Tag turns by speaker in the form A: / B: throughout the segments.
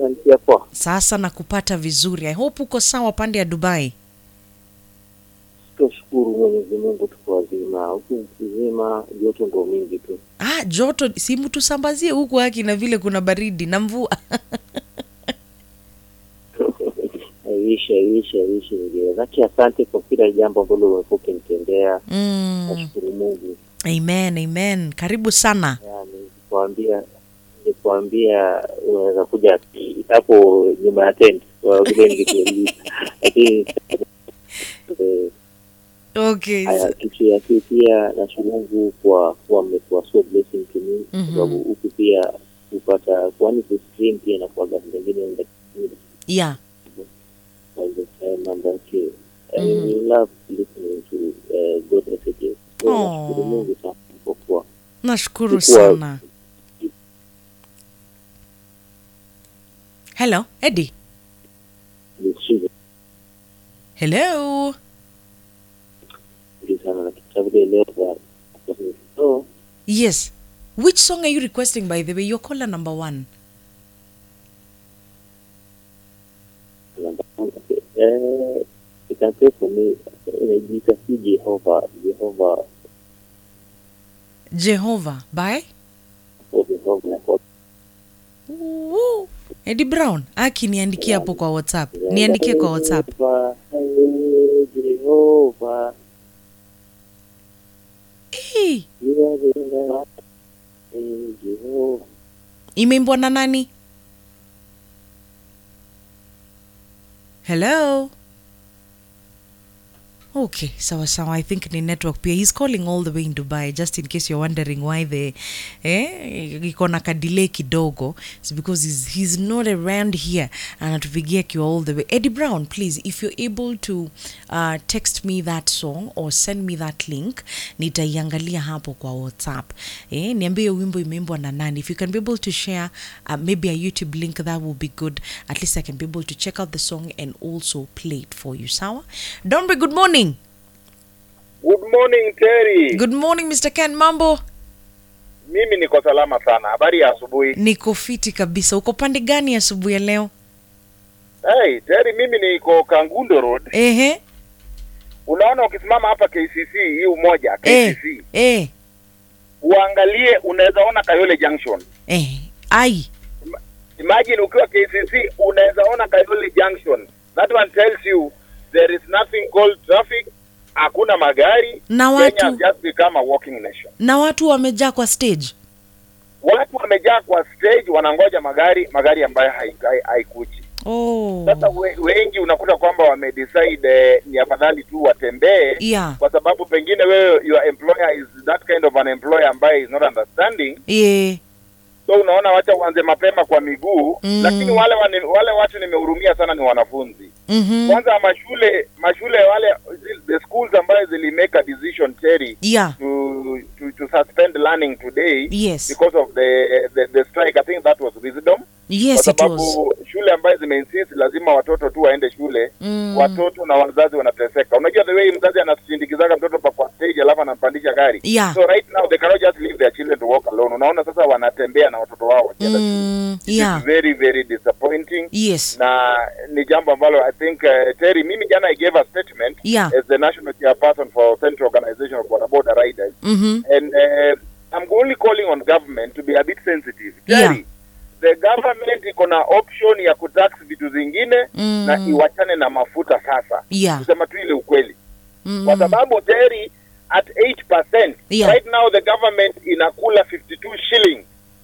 A: unanisikia poa?
B: Sasa nakupata vizuri. I hope uko sawa pande ya Dubai.
A: Tunashukuru Mwenyezi Mungu tuko wazima, huku kuzima joto ndo mingi tu.
B: Ah, joto si mtu sambazie huku haki na vile kuna baridi na mvua.
A: Aishi, aishi, aishi Zaki, asante kwa kila jambo ambalo umekuwa ukinitendea.
B: mm.
A: Nashukuru Mungu.
B: Amen, amen. Karibu sana.
A: Yani nikuambia nikuambia unaweza kuja hapo nyuma ya tent kwa vile ningekuuliza, lakini eh,
B: Okay.
A: haya kitu ya pili pia nashukuru Mungu kwa kuwa mmekuwa so blessing to me kwa
B: Mhm.
A: sababu huku pia kupata kwani kustream pia na kuaga vingine
B: Yeah.
A: all the time and that uh, I
B: Mhm.
A: love listening to uh, God messages. So
B: Aw.
A: nashukuru Mungu sana kwa kuwa
B: Nashukuru
A: Sikuwa-
B: sana. Hello, Eddie.
A: nisikize
B: Hello.
A: vizuri sana na kitabu vile leo kwa so
B: Yes. Which song are you requesting by the way? Your caller number one.
A: uh, you can pray for me inajiita si Jehova Jehova
B: Jehovah by
A: or Jehova kwa
B: Woo. Eddie Brown. Aki niandikie hapo kwa WhatsApp. Niandikie kwa WhatsApp.
A: Jehova, hey, Jehova
B: Hey.
A: you are the Lord. Hey, Jehova
B: Imeimbwa na nani? Hello. Okay, sawa sawa. I think ni network pia. He's calling all the way in Dubai just in case you're wondering why the eh iko na kadelay kidogo. It's because he's, he's not around here. Anatupigia kiwa all the way. Eddie Brown, please if you're able to uh, text me that song or send me that link, nitaiangalia hapo kwa WhatsApp. Eh, niambie hiyo wimbo imeimbwa na nani. If you can be able to share uh, maybe a YouTube link that will be good. At least I can be able to check out the song and also play it for you. Sawa? Dombe, good morning.
C: Good morning Terry.
B: Good morning Mr. Ken, mambo?
C: Mimi niko salama sana. Habari ya asubuhi.
B: Niko fiti kabisa. Uko pande gani asubuhi ya leo?
C: Hey, Terry mimi niko Kangundo Road.
B: Ehe.
C: Unaona ukisimama hapa KCC hii umoja
B: Eh.
C: KCC.
B: Eh.
C: Uangalie unaweza ona Kayole Junction.
B: Eh. Ai.
C: Imagine ukiwa KCC unaweza ona Kayole Junction. That one tells you there is nothing called traffic. Hakuna magari.
B: Na
C: Kenya has
B: watu
C: just become a walking nation.
B: na watu wamejaa kwa stage.
C: Watu wamejaa kwa stage wanangoja magari, magari ambayo haikuji. Hai, haikuji.
B: Oh.
C: Sasa we, wengi unakuta kwamba wamedecide eh, ni afadhali tu watembee
B: Yeah.
C: kwa sababu pengine wewe your employer is that kind of an employer ambaye is not understanding
B: Yeah.
C: so unaona wacha uanze mapema kwa miguu
B: Mm.
C: lakini wale wani, wale watu nimehurumia sana ni wanafunzi
B: Mhm.
C: kwanza mashule mashule wale the schools ambayo zili make a decision Terry
B: Yeah.
C: to, to to suspend learning today
B: Yes.
C: because of the, the the strike I think that was wisdom
B: Yes
C: kwa
B: it was.
C: sababu shule ambayo zimeinsist lazima watoto tu waende shule
B: Mm.
C: watoto na wazazi wanateseka unajua the way mzazi anasindikizaga mtoto pa kwa stage alafu anampandisha gari
B: Yeah.
C: so right now they cannot just leave their children to walk alone unaona sasa wanatembea na watoto wao wakienda shule
B: Mm.
C: It is
B: Yeah.
C: very very disappointing
B: Yes.
C: na ni jambo ambalo i think uh, terry mimi jana i gave a statement
B: Yeah.
C: as the national chairperson for central organization of border border riders
B: Mhm.
C: and uh, i'm only calling on government to be a bit sensitive
B: Yeah.
C: Terry, the government iko na option ya kutax vitu zingine
B: Mm.
C: na iwachane na mafuta sasa
B: Yeah.
C: kusema tu ile ukweli
B: Mm.
C: kwa sababu Terry at 8%
B: Yeah.
C: right now the government inakula 52 shilling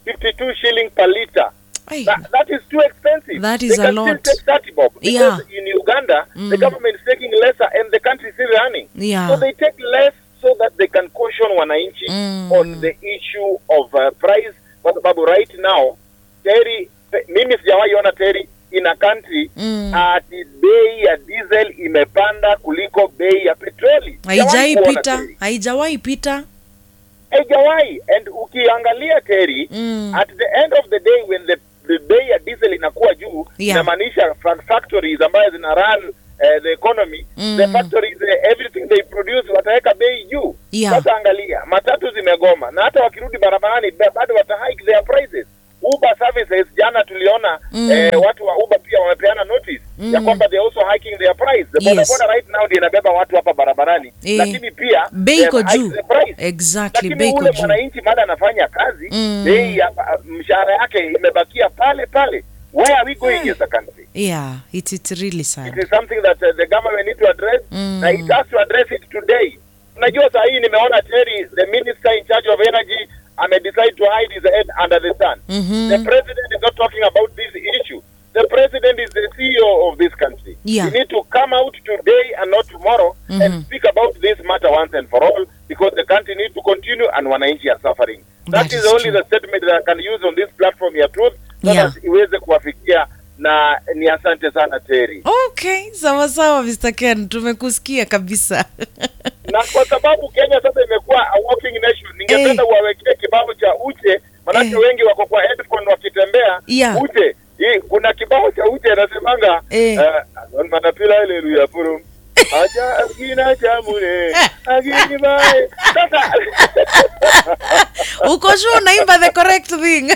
C: 52 shilling per liter
B: Ai.
C: that, that is too expensive
B: That
C: they
B: is a
C: can
B: lot.
C: still take 30 bob because
B: Yeah.
C: in Uganda the
B: Mm.
C: government is taking lesser and the country is still running
B: Yeah.
C: so they take less so that they can caution wananchi
B: Mm.
C: on the issue of uh, price kwa sababu right now Terry pe- mimi sijawahi ona Terry in a country
B: Mm.
C: ati bei ya diesel imepanda kuliko bei ya petroli
B: Haijai
C: Sijawahi kuona,
B: pita.
C: Terry.
B: Haijawahi pita.
C: haijawahi and ukiangalia Terry
B: Mm.
C: at the end of the day when the, the bei ya diesel inakuwa juu
B: Yeah.
C: inamaanisha fa- factories ambayo zina run uh, the economy
B: Mm.
C: the factories uh, everything they produce wataweka bei juu
B: Yeah.
C: sasa angalia matatu zimegoma na hata wakirudi barabarani ba- bado wata hike their prices Uber services jana tuliona unaona
B: Mm.
C: eh, watu wa Uber pia wamepeana notice ya
B: Mm.
C: kwamba they also hiking their price. The
B: Yes.
C: bodaboda right now ndio inabeba watu hapa barabarani,
B: Eh.
C: lakini pia
B: Bei
C: they
B: iko
C: have hiked
B: juu.
C: the price.
B: Exactly,
C: Lakini
B: bei iko
C: ule
B: juu.
C: mwananchi mada anafanya kazi
B: Mm.
C: bei ya mshahara yake imebakia pale pale. Where are we going as a country?
B: Yeah, it's, it's really
C: It
B: sad.
C: is something that uh, the government need to address
B: Mm.
C: na it has to address it today. Unajua saa hii nimeona Terry, the minister in charge of energy amedecide to hide his head under the sun.
B: Mhm.
C: The president is not talking about this issue. The president is the CEO of this country.
B: Yeah.
C: You need to come out today and not tomorrow
B: Mhm.
C: and speak about this matter once and for all because the country needs to continue and wananchi are suffering.
B: That
C: That,
B: is
C: is only
B: true.
C: the statement that I can use on this platform ya truth so
B: Yeah.
C: that iweze kuwafikia na ni asante sana Terry.
B: Okay, sawa sawa Mr. Ken, tumekusikia kabisa.
C: na kwa sababu Kenya sasa imekuwa a walking nation, ningependa
B: Eh.
C: uwawekee kibao cha Uche, manake
B: Eh.
C: wengi wako kwa headphone wakitembea.
B: Yeah.
C: Uche hii, kuna kibao cha Uche anasemanga
B: Eh.
C: uh, manapila haleluya purum aja agina chamune agini bae sasa
B: Uko sure unaimba the correct thing?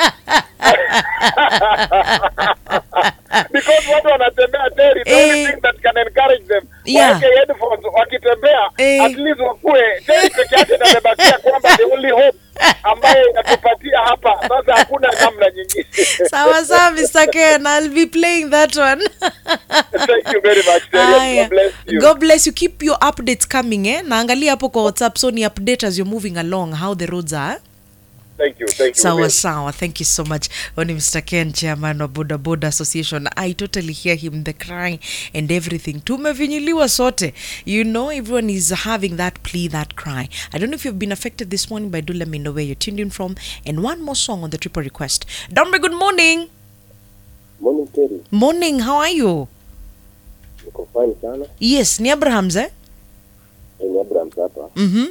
C: because watu wanatembea teri the
B: Eh.
C: only thing that can encourage them
B: Yeah.
C: waweke headphones wakitembea
B: Eh.
C: at least wakue teri peke yake ndio imebakia kwamba the only hope ambayo inatupatia hapa sasa hakuna namna nyingine
B: sawa sawa Mr. Ken, I'll be playing that one.
C: thank you very much Terry.
B: Aya.
C: God bless you
B: God bless you. Keep your updates coming eh? Naangalia hapo kwa WhatsApp so ni update as you're moving along how the roads are.
C: thank you thank you
B: sawa
C: Will.
B: sawa thank you so much Huyu ni mr ken chairman wa boda boda association i totally hear him the crying and everything tumevinyiliwa sote you know everyone is having that plea that cry i don't know if you've been affected this morning but do let me know where you're tuned in from and one more song on the triple request dombe good morning
A: Morning Terry,
B: morning how are you
A: niko fine sana.
B: yes ni abrahams eh
A: Eh, Ni Abraham hapa.
B: mm-hmm.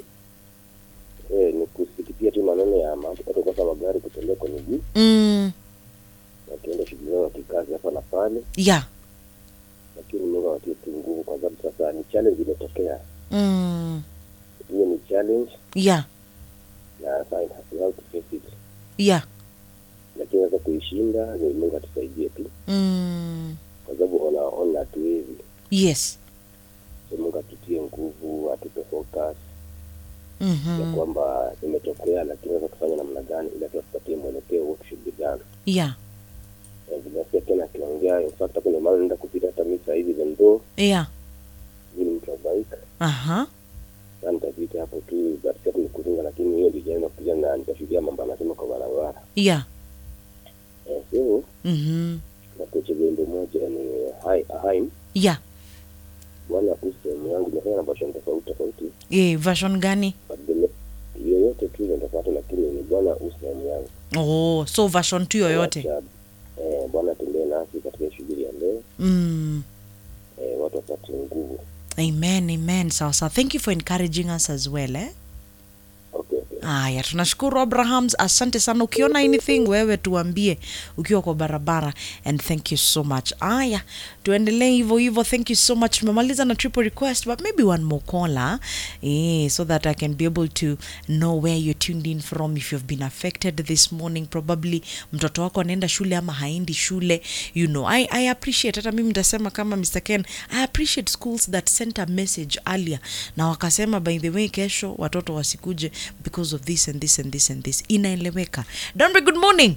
A: Eh, ni kusikitia tu maneno ya ma- watu kukosa magari kutembea kwa miguu
B: mm,
A: wakienda shughuli zao za kikazi hapa na pale,
B: yeah
A: lakini Mungu awatie tu nguvu, kwa sababu sasa ni challenge imetokea.
B: mm,
A: Hiyo ni challenge
B: yeah
A: na sasa we have to face it,
B: yeah
A: lakini sasa kuishinda ni Mungu atusaidie tu,
B: mm,
A: kwa sababu ona ona hatuwezi.
B: yes
A: So Mungu atutie nguvu, atupe focus ya
B: mm-hmm.
A: kwamba imetokea, lakini sasa tufanye namna gani ili tuwapatie mwelekeo what should be done.
B: yeah
A: Eh, Binafsi tena akiongea, in fact kuna mahali naenda kupita hata mimi saa hivi even though
B: yeah
A: mimi ni mtu wa bike
B: uh-huh.
A: na nitapita hapo tu but sasa ni kuringa, lakini hiyo ndio jana kuja na nitashuhudia mambo anasema kwa barabara
B: yeah
A: eh, so
B: mm-hmm.
A: nakoche wimbo moja ni hai haim
B: yeah
A: bwana kuhusu sehemu yangu imefanya na version tofauti tofauti
B: Eh, version gani
A: but the me- yoyote tu ile tofauti, lakini ni bwana kuhusu sehemu yangu
B: oh so version tu yoyote
A: Wacha, eh, bwana tembee nasi katika shughuli ya leo
B: mm.
A: eh, watu wapate nguvu
B: amen amen sawa sawa thank you for encouraging us as well eh?
A: okay, okay.
B: Aya, tunashukuru Abrahams, asante sana. Ukiona anything wewe tuambie ukiwa kwa barabara, and thank you so much. Aya, tuendelee hivyo hivyo. Thank you so much. Tumemaliza na triple request, but maybe one more caller eh, so that I can be able to know where you're tuned in from if you've been affected this morning. Probably mtoto wako anaenda shule ama haendi shule, you know. I, I appreciate hata mimi nitasema kama Mr. Ken, I appreciate schools that sent a message earlier na wakasema by the way, kesho watoto wasikuje because of this and this and this and this. Inaeleweka. Dombe, good morning.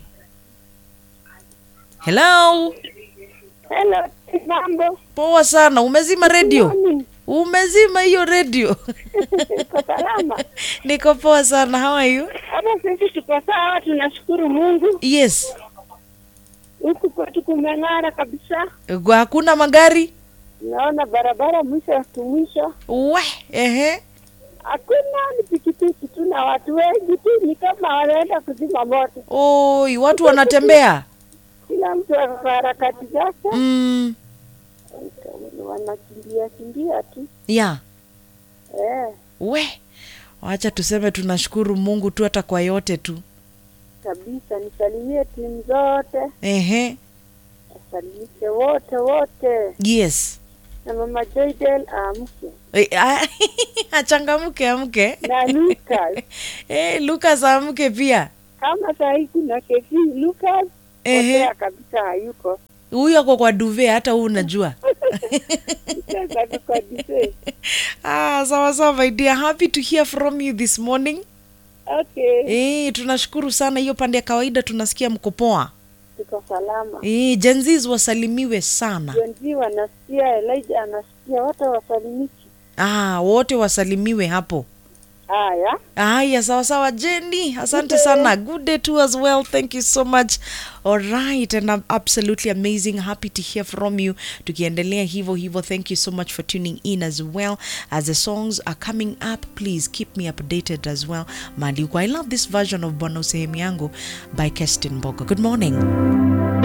B: Hello.
D: Hello, mambo.
B: Poa sana. Umezima radio?
D: Morning.
B: Umezima hiyo radio?
D: Uko salama?
B: Niko poa sana. How are you?
D: Hata sisi tuko sawa, tunashukuru Mungu.
B: Yes.
D: Huku kwetu kumeng'ara kabisa,
B: Gwa- Hakuna magari?
D: naona barabara mwisho tu mwisho,
B: We, ehe.
D: hakuna ni pikipiki tu na watu wengi tu, ni kama wanaenda kuzima moto.
B: Oi, watu wanatembea.
D: Kila mtu ako kwa harakati zake,
B: Mm.
D: wanakimbia kimbia tu
B: Yeah.
D: eh,
B: We. Wacha tuseme tunashukuru Mungu tu hata kwa yote tu.
D: kabisa. Nisalimie timu zote,
B: Ehe.
D: wasalimishe wote wote,
B: Yes.
D: na mama Joydel aamke
B: Eh, ah, Achangamke amke.
D: na Lucas
B: Eh, Lucas amke pia.
D: kama saa hii kuna kefi Lucas
B: Ehe.
D: potea kabisa hayuko
B: huyu ako kwa duve hata huu unajua
D: Sasa tuko dise.
B: ah, sawa sawa my dear happy to hear from you this morning
D: okay
B: eh, tunashukuru sana hiyo pande ya kawaida tunasikia mko poa
D: tuko salama
B: eh, jenzis wasalimiwe sana
D: wenzi wanasikia Elijah anasikia wote wasalimiki
B: ah, wote wasalimiwe hapo
D: haya
B: haya sawa sawa jenny asante sana good day to as well thank you so much all right and i'm absolutely amazing happy to hear from you tukiendelea hivyo hivyo thank you so much for tuning in as well as the songs are coming up please keep me updated as well mali uko i love this version of bwana sehemu yangu by kestin bogo good morning